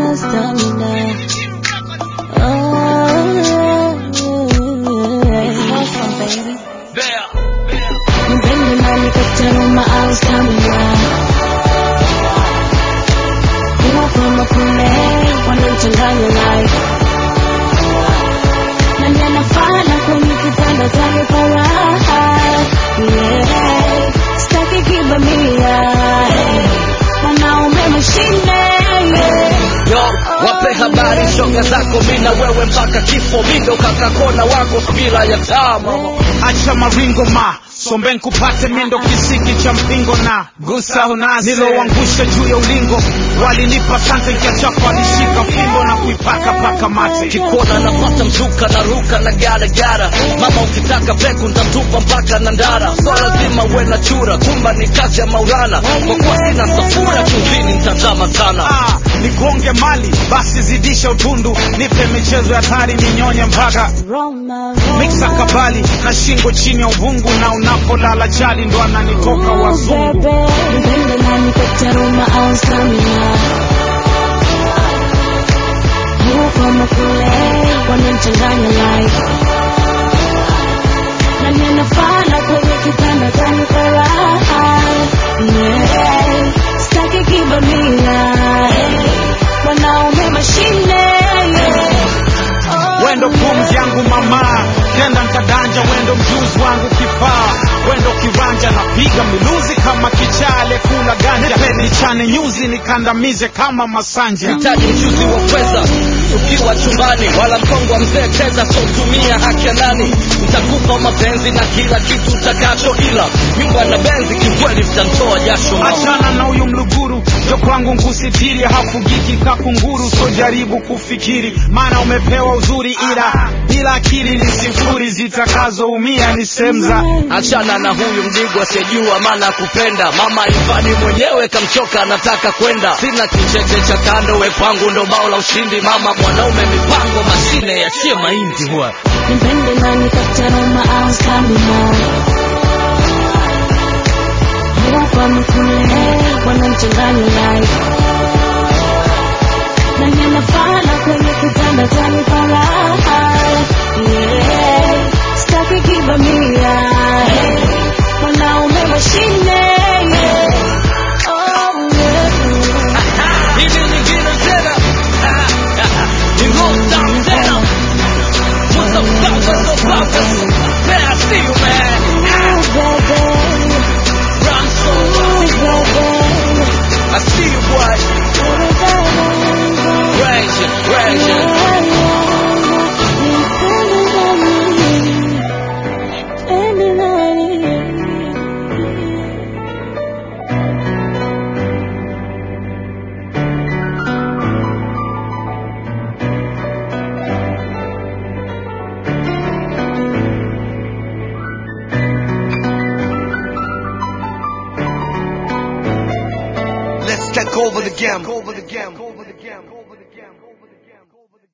stamina, stamina. Nipende nani kataruma au stamina Uwafama kule wanamchanganya life Nani anafana kwenye kitanda tani kwa raha Yeah, sitaki kibamia Wanaume mashine yeah. Yo, wape habari shoga zako mina wewe mpaka kifo mindo kakakona wako bila ya tama acha maringo ma sombe nkupate mindo kisiki cha mpingo na gusa unazi niloangusha juu ya ulingo walinipa sante kiachako walishika fimbo na kuipaka paka mate kikona napata mzuka na ruka na garagara mama ukitaka peku ntatupa mpaka na ndara so lazima uwe na chura kumba ni kazi ya maurana kwa kuwa sina safura chumvini ntazama sana ah, nigonge mali basi zidisha utundu nipe michezo ya tari ninyonye mpaka Roma, miksa Roma. kabali na shingo chini ya uvungu na unapolala chali ndo ananitoka wazungu Bebe, nipende nani kataruma au stamina Uwafama kule wanamchanganya life Nani anafana kwenye kitanda tani kwa raha Yeah, sitaki kibamia Wanaume mashine yeah. Oh, wendo pumzi yangu mama kenda nkadanja wendo mjuzi wangu kifaa wendo kiranja napiga miluzi kama kichale kula ganja nichane nyuzi nikandamize kama masanja hitaji mchuzi wa pweza ukiwa chumbani wala mkongo wa mzee teza sotumia haki ya nani ntakupa mapenzi na kila kitu utakacho ila nyumba na benzi kikweli mtantoa jasho mama. achana na huyu mluguru jo kwangu nkusitiri hafugiki kakunguru so jaribu kufikiri maana umepewa uzuri ila bila akili ni sifuri zitakazoumia ni semza achana na huyu mdigo asiyejua maana kupenda mama ifani mwenyewe kamchoka anataka kwenda sina kicheche cha kando we kwangu ndo bao la ushindi mama mwanaume mipango mashine yachie mahindi huwa Nipende nani kataruma au stamina Uwafama kule wanamchanganya life Nani anafana kwenye kitanda tani kwa raha Yeah, sitaki kibamia Wanaume mashine yeah. Oh, yeah. Hili nyingine tena ni roll down tena What's up, brothers, no brothers? Man, I see you, man. Ooh, baby. Run so Ooh, baby. I see you, boy. Raging, raging. Let's take over the game. Over the game.